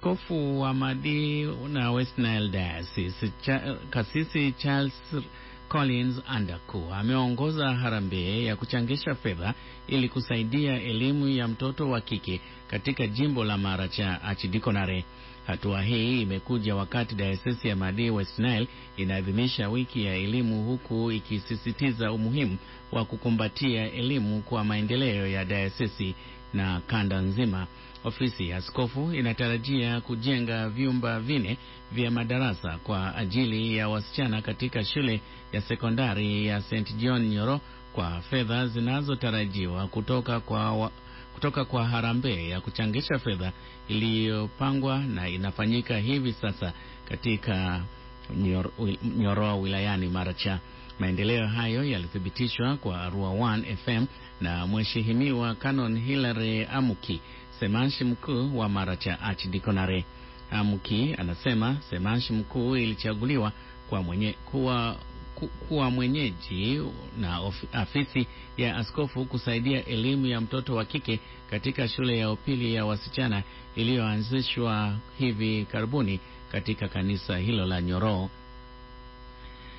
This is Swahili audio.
Askofu wa Madi na West Nile Diocese cha, Kasisi Charles Collins Andaku ameongoza harambee ya kuchangisha fedha ili kusaidia elimu ya mtoto wa kike katika jimbo la Maracha Archidikonare. Hatua hii imekuja wakati Diocese ya Madi West Nile inaadhimisha wiki ya elimu huku ikisisitiza umuhimu wa kukumbatia elimu kwa maendeleo ya diocese na kanda nzima. Ofisi ya askofu inatarajia kujenga vyumba vine vya madarasa kwa ajili ya wasichana katika shule ya sekondari ya St John Nyoro kwa fedha zinazotarajiwa kutoka kwa wa, kutoka kwa harambee ya kuchangisha fedha iliyopangwa na inafanyika hivi sasa katika Nyoro, Nyoro wilayani Maracha. Maendeleo hayo yalithibitishwa kwa Arua 1 FM na Mheshimiwa Canon Hilary Amuki, semanshi mkuu wa Maracha Archidikonare. Amuki anasema semanshi mkuu ilichaguliwa kwa mwenye, kuwa, ku, kuwa mwenyeji na of, afisi ya askofu kusaidia elimu ya mtoto wa kike katika shule ya upili ya wasichana iliyoanzishwa hivi karibuni katika kanisa hilo la Nyoro.